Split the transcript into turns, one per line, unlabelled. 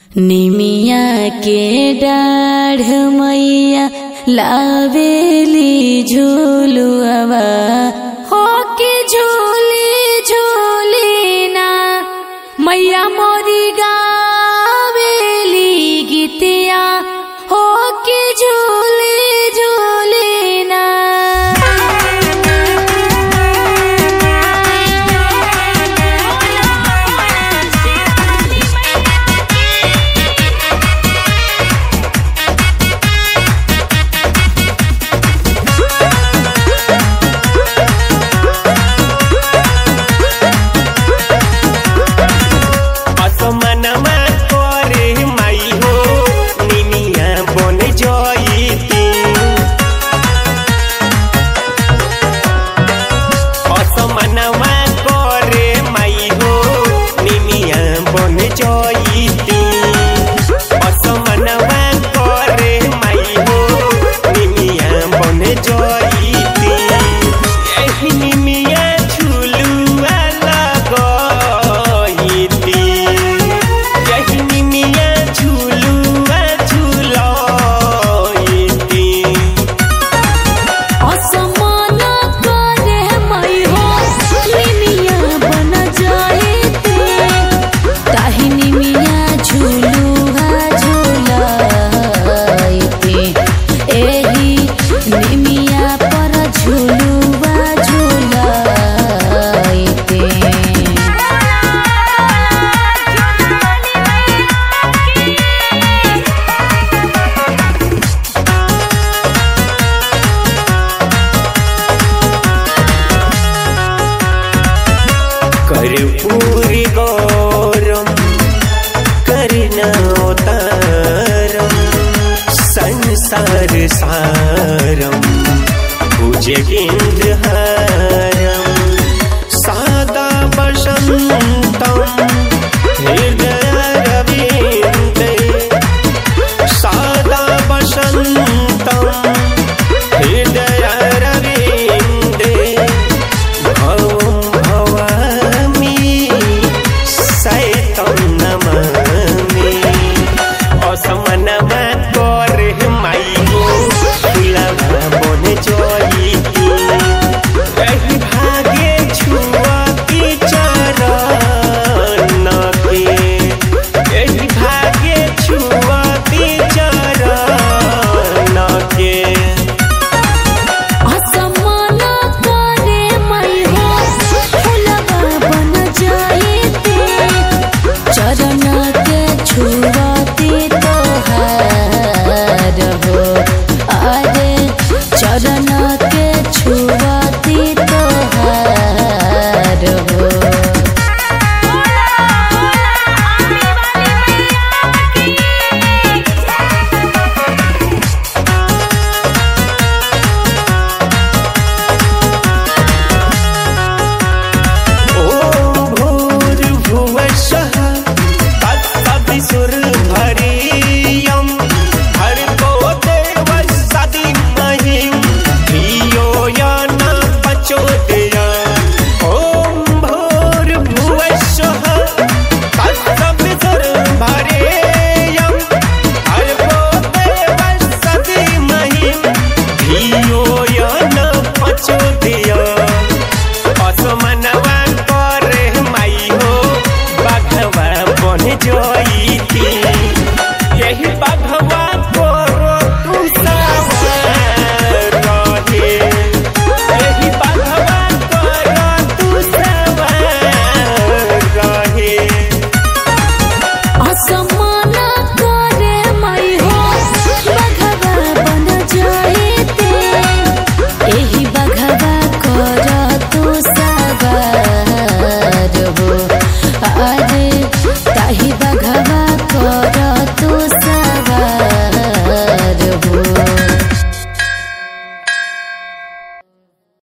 निमिया के डाढ़ मैया लावेली झूलुआवा हो के झूली झूली ना मैया मोरी गावेली गीतिया हो के झूली झूली ना
असमनमा करे माई हो निनिया बन जईती असमनमा करे माई हो निनिया बन जईती असमनमा करे माई हो निनिया बन जईती एही निमिया झुलुआ लगईती एही निमिया झुलुआ झुलईती
असमान करे मई हो निमिया बन जाएते ताही निमिया झूलुहा झूलाइते एही निमिया पर झूलुहा झूलाइते
कर पूरी गौरम करना उतारम संसार सारम पूजे बिन